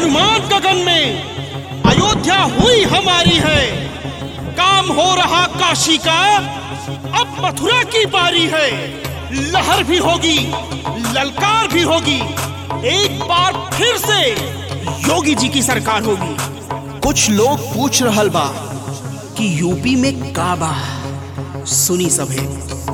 अनुमान गगन में अयोध्या हुई हमारी है काम हो रहा काशी का अब मथुरा की बारी है लहर भी होगी ललकार भी होगी एक बार फिर से योगी जी की सरकार होगी कुछ लोग पूछ रहल बा कि यूपी में का बा सुनी सभे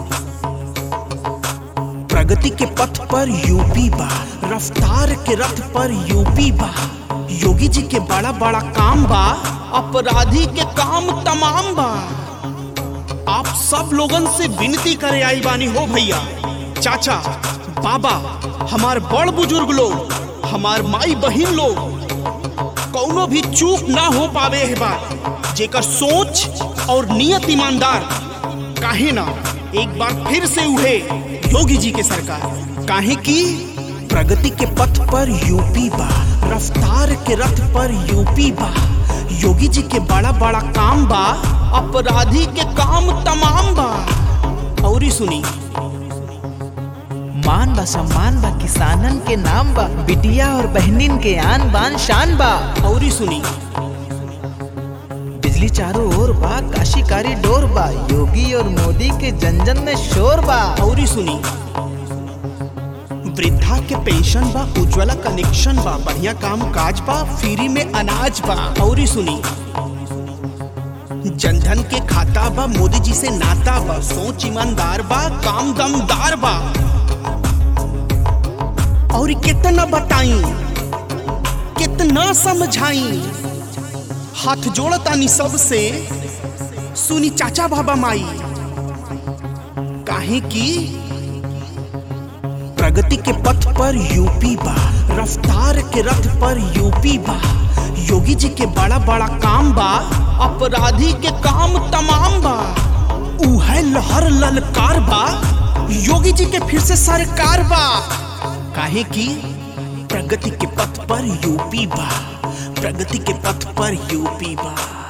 प्रगति के पथ पर यूपी बा रफ्तार के रथ पर यूपी बा योगी जी के बड़ा बड़ा काम बा अपराधी के काम तमाम बा आप सब लोगन से विनती करे आई बानी हो भैया चाचा बाबा हमार बड़ बुजुर्ग लोग हमार माई बहिन लोग कौनो भी चूक ना हो पावे है बात जेकर सोच और नियत ईमानदार काहे ना एक बार फिर से उठे योगी जी के सरकार काहे की प्रगति के पथ पर यूपी बा रफ्तार के रथ पर यूपी बा योगी जी के बड़ा बड़ा काम बा अपराधी के काम तमाम बा औरी सुनी मान बा सम्मान बा किसानन के नाम बा बिटिया और बहनिन के आन बान शान बा औरी सुनी बिजली चारों ओर बा काशी कारी डोर बा योगी और मोदी के जन जन में शोर बा औरी सुनी वृद्धा के पेंशन बा उज्ज्वला कनेक्शन बा बढ़िया काम काज बा फ्री में अनाज बा औरी सुनी जनधन के खाता बा मोदी जी से नाता बा सोच ईमानदार बा काम दमदार बा और कितना बताई कितना समझाई हाथ जोड़तानी सबसे सुनी चाचा बाबा माई काहे की प्रगति के पथ पर यूपी बा रफ्तार के रथ पर यूपी बा योगी जी के बड़ा बड़ा काम बा अपराधी के काम तमाम बा उहे लहर ललकार बा योगी जी के फिर से सरकार बा काहे की प्रगति के पथ पर यूपी बा प्रगति के पथ पर यूपी बा